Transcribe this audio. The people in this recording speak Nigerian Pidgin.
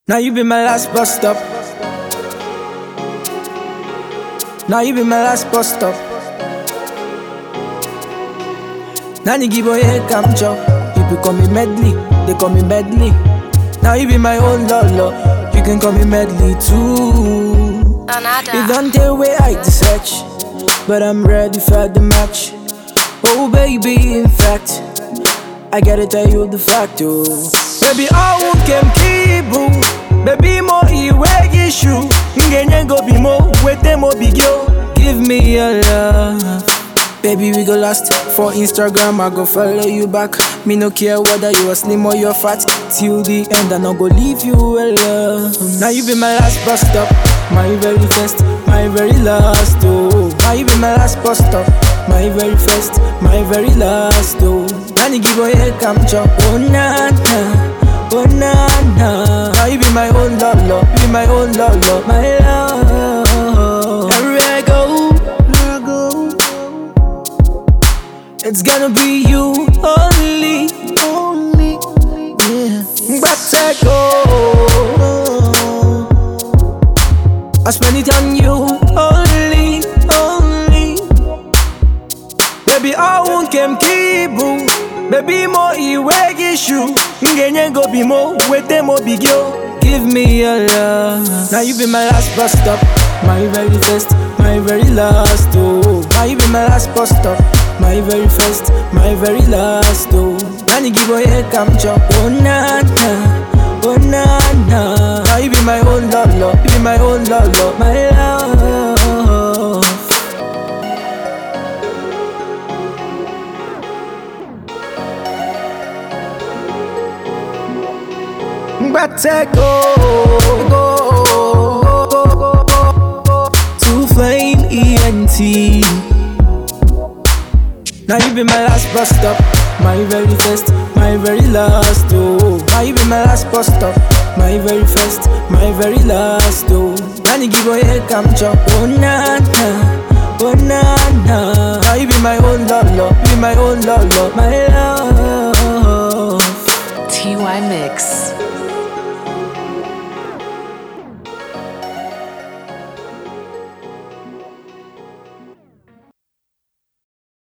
Now you be my last bus stop. Now you be my last bus stop. Nani give away come chop. People call me medley, they call me medley. Now you be my own lolo. You can call me medley too. It don't tell where I to search, but I'm ready for the match. Oh baby, in fact, I gotta tell you the fact, oh. Baby, I won't come kibu. Baby, mo iwe issue. Ngenye go be mo, wete mo big yo. Give me your love. Baby, we go last for Instagram. I go follow you back. Me no care whether you are slim or you're fat. Till the end, I no go leave you alone. Now you be my last bus stop, my very first, my very last. Oh, now you be my last bus stop, my very first, my very last. Oh, Nani give away come chop. Oh na na, oh na na. Now you be my own lolo, you be my own lolo, my love. Everywhere I go, everywhere I go. It's gonna be you only, only, yeah. But I go. I spend it on you only, only. Baby, I won't come kibu. Baby, mo iwe issue. Ngenye go be mo, wete mo big yo. Give me your love. Now you be my last bus stop, my very first, my very last. Oh, now you be my last bus stop, my very first, my very last. Oh, Nani give away come chop. Oh na na, oh na na. Now you be my own lolo, you be my own lolo, my love. But I go, go, go, go, to flame ENT. Now you be my last bus stop, my very first, my very last. Oh, now you be my last bus stop, my very first, my very last. Oh, Nani give away come chop. Oh na na, oh na na. Now you be my own lolo, you be my own lolo, my love. TY Mix.